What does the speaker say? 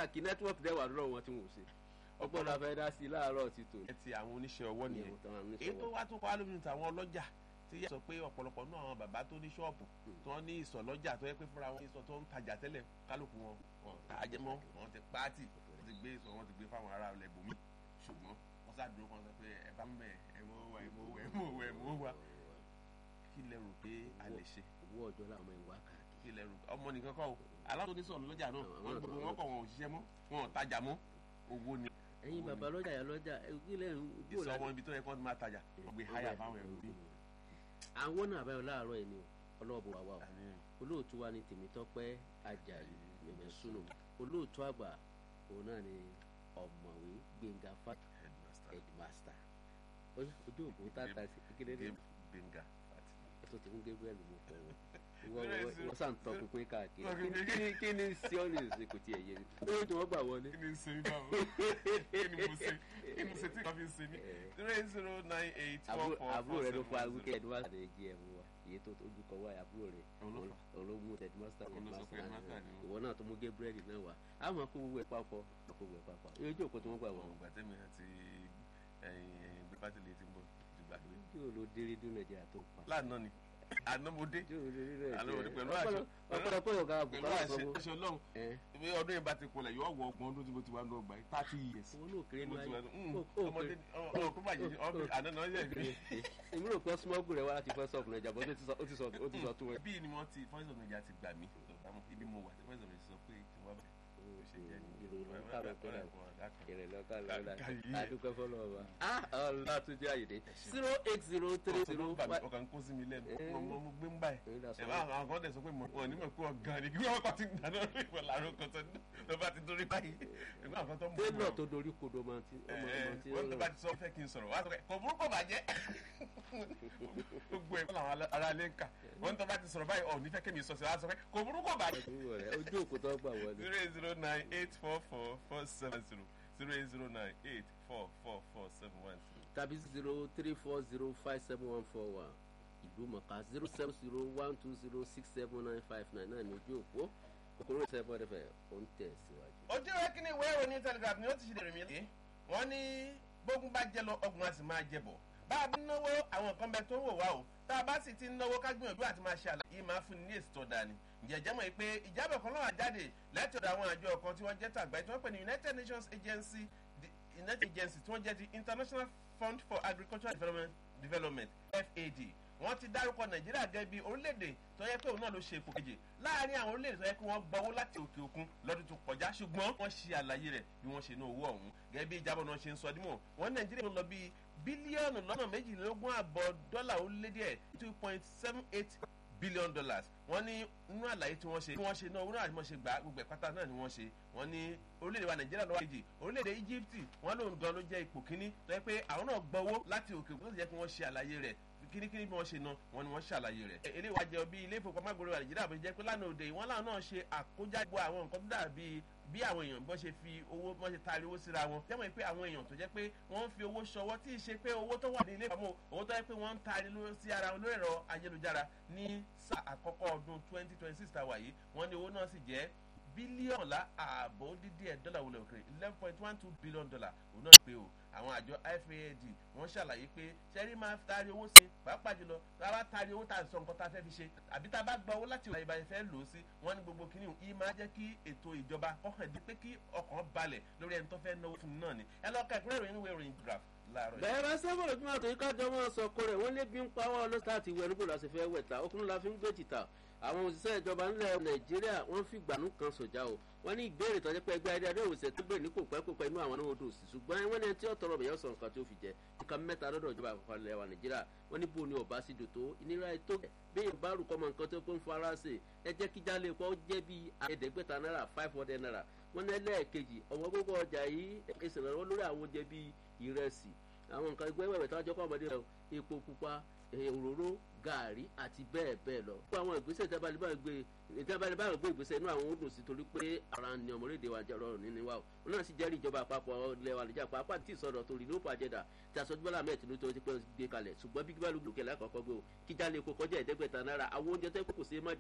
káàkiri nẹ́tíwọ́ọ̀kì dẹ́wà lọ́rọ̀ wọn tí wọ́n ò ṣe ọgbọ́n la fẹ́ dá sí láàárọ̀ ti tò. ẹ ti àwọn oníṣẹ́ ọwọ́ nìyẹn Ìyẹn táwọn oníṣẹ́ èyí tó ọwọ́. wá tó kọ́ lómi tàwọn ọlọ́jà tí yẹ sọ pé ọ̀pọ̀lọpọ̀ náà àwọn bàbá tó ní ṣọ́ọ̀bù tí wọ́n ní ìsọ̀ lọ́jà tó yẹ pé fúnra wọn ìsọ̀ tó ń tajà tẹ́lẹ̀ kálukú wọn wọn tà á jẹ mọ́ wọn ti pààtì wọn ti gbé ìsọ̀ wọn ti gbé fáwọn ará ilẹ̀ bòmí ṣùgbọ́n wọ́n ṣàdúró kan sọ pé ẹ bá ń bẹ̀ ẹ mọ́ wa ẹ mọ́ wa ẹ mọ́ wa ẹ mọ́ wa kí lẹ rò pé a lè ṣe owó ọjọ́ làwọn ọmọ ìwà káàkiri. kí lẹ rò ọmọ nìkan kọ́ o aláwọ̀ tó ní sọ̀rọ̀ lọ́jà náà Àwọn wọn náà gbogbo tó- wọn kọ̀ wọn ò ṣiṣẹ́ mọ́ wọn ò tajà mọ́ owó ni ẹ̀yin Owó bàbá ni. lọ́jà yà lọ́jà ìpínlẹ̀ ìsọ̀ wọn ibi tó yẹ kó máa tajà wọ́n gbé háyà fáwọn ẹrù bí. àwọn náà àbáyọ láàárọ̀ ẹ̀ ni o ọlọ́ọ̀bù wa wà o olóòtú wa ni tèmítọ́pẹ́ ajayi mẹ̀mẹ́sùnù olóòtú àgbà òun náà ni ọ̀mọ̀wé gbẹ̀ngà fat headmaster Ó- ojú òkú tààtà sí kékeré ní Gbẹ̀ngà Fátìlì. ẹ̀tọ́ tí fún Gabriel mú pọ̀ wọ́n Bẹ́ẹ̀ sì. wọ́n sàn tọ́ pinpin káàkiri Tọpinpin. Kí- kí ni- kí ni sí ọ́ ní ìsìnkú tí ẹ̀ yé mi lórí tí wọ́n gbà wọlé. kí ni ń ṣe mí báwo kí ni mo ṣe kí ni mo ṣe tí wọ́n fi ń ṣe mí zero eight zero nine eight four àbúrò four àbúrò four rẹ ló seven fa one zero. wíkẹ́ẹ̀dì wá àdé jí ẹ̀ mú wa iye tó tójú kọ wá àbúrò rẹ Òun ló fà. ológun headmaster Òun ló sọ pé headmaster headmaster ni ó. ìwọ náà tó mú Gabriel náà wá àwọn akó gbogbo ẹ̀ papọ̀ akó gbogbo ẹ̀ papọ̀ yóò jókòó tí wọ́n gbà wọ́n. Àwọn ìgbà tẹ́mi àti Gbẹ̀ngà Fátìlì ti ń bọ̀ ìgbà pé yóò lo dérí dún nàìjíríà tó ń pa. lánàá ni àná mo dé yóò lo dérí nàìjíríà Àlọ́ òní pẹ̀lú àṣẹ- ọ̀pọ̀lọpọ̀ yóò ká pẹ̀lú bùkálà àṣẹ sọ́wọ́. àṣẹ Ọlọ́run bí ọdún yìí bá ti kulẹ̀ yóò wọ ọgbọ̀n ọdún tí mo ti wá ní ọgbà yìí thirty years. owó náà kéré mo ní ti wá ayé. ní Ó- ó ọmọdé kéré. ọmọ kó bàjẹ́ ọmọ àná náà yẹ̀ mí. èmi rò pé smọ́gù rẹ̀ wá láti fẹ́ sọ̀fù nàìjíríà bọ́ ó ti sọ- ó ti sọ ó ti sọ tó wọn. bí ni wọ́n ti voice of Nigeria ti gbà mí ibi mo wà tí voice of Nigeria sọ pé kí wọ́n bẹ̀ ó ṣe jẹ́ ní ìròyìn ló ń kàrọ̀ tó dà ìrìn lọ́kà lọ́la Kàkà yìí. àdúgbò fọlọ́ wa. ọlá tó jẹ́ àyèdè zero eight zero three zero five. ọkàn kó sí mi lẹ́nu Eh. mo mo mo gbé ń báyìí Èyí là sọ ẹ bá àwọn kan dẹ̀ sọ pé mo wọn ní mọ̀ pé ọ̀gá ni kí wọ́n kọ́ ti gbà náà ìwọ làárọ̀ kan tó ló bá ti dórí báyìí ẹgbẹ́ àwọn kan tó ń bọ̀ télọ̀ tó dorí kodo máa ti ọmọ ọmọ tí ó wọ́n tó bá rọrùn. ti sọ fẹ́ kí n sọ̀rọ̀ wá sọ pé kò burúkú bàjẹ́ gbogbo ẹ̀ fún àwọn ará ilé ń kà wọ́n tó bá ti sọ̀rọ̀ báyìí ọ̀ nífẹ̀ẹ́ kémi sọ sí wá sọ pé kò burúkú bàjẹ́ Àdúgbò rẹ̀, ojú òkú tó gbà wọlé. zero eight zero nine eight four four four seven zero zero eight zero nine eight four four four seven one zero. tàbí zero three four zero five seven one four one ìlú mọ̀ká zero seven zero one two zero six seven nine five nine náà ní ojú òpó kòkòrò ìṣẹ́fọ́ rẹ̀ fẹ́ ó ń tẹ̀ síwájú. ojú ìwé kínní ìwé ìròyìn telegraph ni ó ti ṣe dèrè mí lé wọ́n ní bógun bá jẹ lọ ọgbọ̀n a sì máa jẹ bọ̀ bá a bá náwó àwọn nǹkan bẹ tó ń wò wá o tá a bá sì ti ń náwó ká gbìyànjú àti máa ṣe àlàyé máa fún ni ní èsì tó dáa ni ǹjẹ́ jẹ́ mọ̀ pé ìjábọ̀ kan náà jáde láti ọ̀dọ̀ àwọn àjọ kan tí wọ́n jẹ́ tàgbà tí wọ́n pè ní United Nations Agency the United Agency tí wọ́n jẹ́ ti International Fund for Agricultural Development Development FAD wọ́n ti dárúkọ nàìjíríà gẹ́gẹ́ bí orílẹ̀-èdè tó yẹ pé òun náà ló ṣe ipò kejì láàárín àwọn orílẹ̀-èdè tó yẹ pé wọ́n gbọ́wọ́ láti òkè òkun lọ́dún tó kọjá ṣùgbọ́n wọ́n ṣe àlàyé rẹ̀ bí wọ́n ṣe ná owó ọ̀hún gẹ́gẹ́ bí ìjábọ̀ náà ṣe ń sọ dímọ̀ wọ́n ní nàìjíríà ló lọ bí bílíọ̀nù lọ́nà méjìlélógún àbọ̀ dọ́là ó lé díẹ̀ two point seven eight billion dollars wọ́n ní nínú àlàyé tí wọ́n ṣe bí wọ́n ṣe náà owó náà àti wọ́n ṣe gbà gbogbo ẹ̀ pátá náà ni wọ́n ṣe wọ́n ní orílẹ̀-èdè wa nàìjíríà lọ́wọ́ kejì orílẹ̀-èdè egypt wọ́n lòun gan ló jẹ́ ipò kíní tó yẹ pé àwọn náà gbọ́wọ́ láti òkè òkun tó sì jẹ́ pé wọ́n ṣe àlàyé rẹ̀ kíníkíní bí wọ́n ṣe ná wọn ni wọ́n ṣàlàyé rẹ̀. eléyìí wá jẹ́ bí ilé ìfowópamọ́ àgbèrè wa nàìjíríà bó ṣe jẹ́ pé lánàá òde ìwọ́n làwọn náà ṣe àkójágbó àwọn nǹkan tó dàbí bí àwọn èèyàn bọ́n ṣe fi owó bọ́n ṣe taari owó síra wọn jẹ́mọ̀ pé àwọn èèyàn tó jẹ́ pé wọ́n ń fi owó ṣọwọ́ tí ì ṣe pé owó tó wà ní ilé ìfowópamọ́ owó tó jẹ́ pé wọ́n ń taari sí ara wọn lórí ẹ̀rọ ayélujára ní sáà àkọ́kọ́ ọdún twenty twenty six tàwa yìí wọ́n ní owó náà sì jẹ́ bílíọ̀nù la ààbò dídí ẹ̀ dọ́là wọlé òkèrè eleven point one two billion dollar òun náà pé o àwọn àjọ FAD wọ́n ṣàlàyé pé sẹ́rí máa taari owó sí pàápàá jùlọ tá a bá taari owó tá a sọ nǹkan tá a fẹ́ fi ṣe àbí tá a bá gba owó láti ọ̀la ìbáyìí fẹ́ lò ó sí wọ́n ní gbogbo kìíní yìí máa jẹ́ kí ètò ìjọba ọkàn di pé kí ọkàn balẹ̀ lórí ẹni tó fẹ́ náwó fún un náà ni ẹ lọ́ọ́ ka ìpínlẹ̀ ìròyìn ìwé ìròyìn graph láàárọ̀ yìí. bẹ́ẹ̀ bá sẹ́fọ̀n lójúmọ́ àtòyí kájọ máa sọ kó rẹ̀ wọ́n lé bí ń pa wọ́n lọ́sítà àti ìwé ẹnubó la ṣe fẹ́ wẹ̀ ta okùnrin la fi ń gbé tìta àwọn òṣìṣẹ́ ìjọba ńlẹ̀ nàìjíríà wọ́n fi gbànú kan sọ̀jà o wọ́n ní ìbéèrè tó jẹ́ pé ẹgbẹ́ adé adéwòsẹ̀ tó bẹ̀rẹ̀ ní kò pẹ́ kò pẹ́ inú àwọn náà odò sí ṣùgbọ́n wọ́n ní ẹni tí ó tọrọ bẹ̀yẹ̀ sọ nǹkan tí ó fi jẹ nǹkan mẹ́ta lọ́dọ̀ ìjọba àpapọ̀ ilẹ̀ wa nàìjíríà wọ́n ní bóun ni ọba sí dòtó ìnira ètò bẹ́ẹ̀ bá rúkọ mọ nǹkan tó ń fara ṣe ẹ jẹ́ kí jálè pọ̀ jẹ́ bí ẹ̀ẹ́dẹ́gbẹ̀ta náírà five hundred naira wọ́n ní ẹlẹ́ẹ̀kejì ọ̀wọ́n gbogbo ọjà yìí ìṣẹ̀lẹ̀ lórí àwọn oúnjẹ bíi ìrẹsì àwọn nǹkan ẹgbẹ́ wẹ̀wẹ̀ tó wájọ́ kọ́ ọmọdé rẹ̀ epo pupa òróró gàárì àti bẹ́ẹ̀ bẹ́ẹ̀ lọ. gbogbo àwọn ìgbésẹ̀ ìjábálẹ̀ gbé ìjábálẹ̀ gbé ìgbésẹ̀ inú àwọn odò sí torí pé ara ni ọmọlédè wa jẹ́ ọ̀rọ̀ nínú wa o. wọn náà sì jẹ́rìí ìjọba àpapọ̀ ilẹ̀ wa nìjà pàápàá tí ìsọdọ̀ tó rí lóòpọ̀ àjẹdà tí aṣojú bọ́lá mẹ́ẹ̀ tí ló tó ti pẹ́ gbé kalẹ̀ ṣùgbọ́n bí gbígbá lóògùn kẹlẹ́ àkọ́kọ́ gbé o kíjà lè kó kọjá ẹ̀ẹ́dẹ́gbẹ̀ta náírà àwọn oúnjẹ tẹ́ kò sí má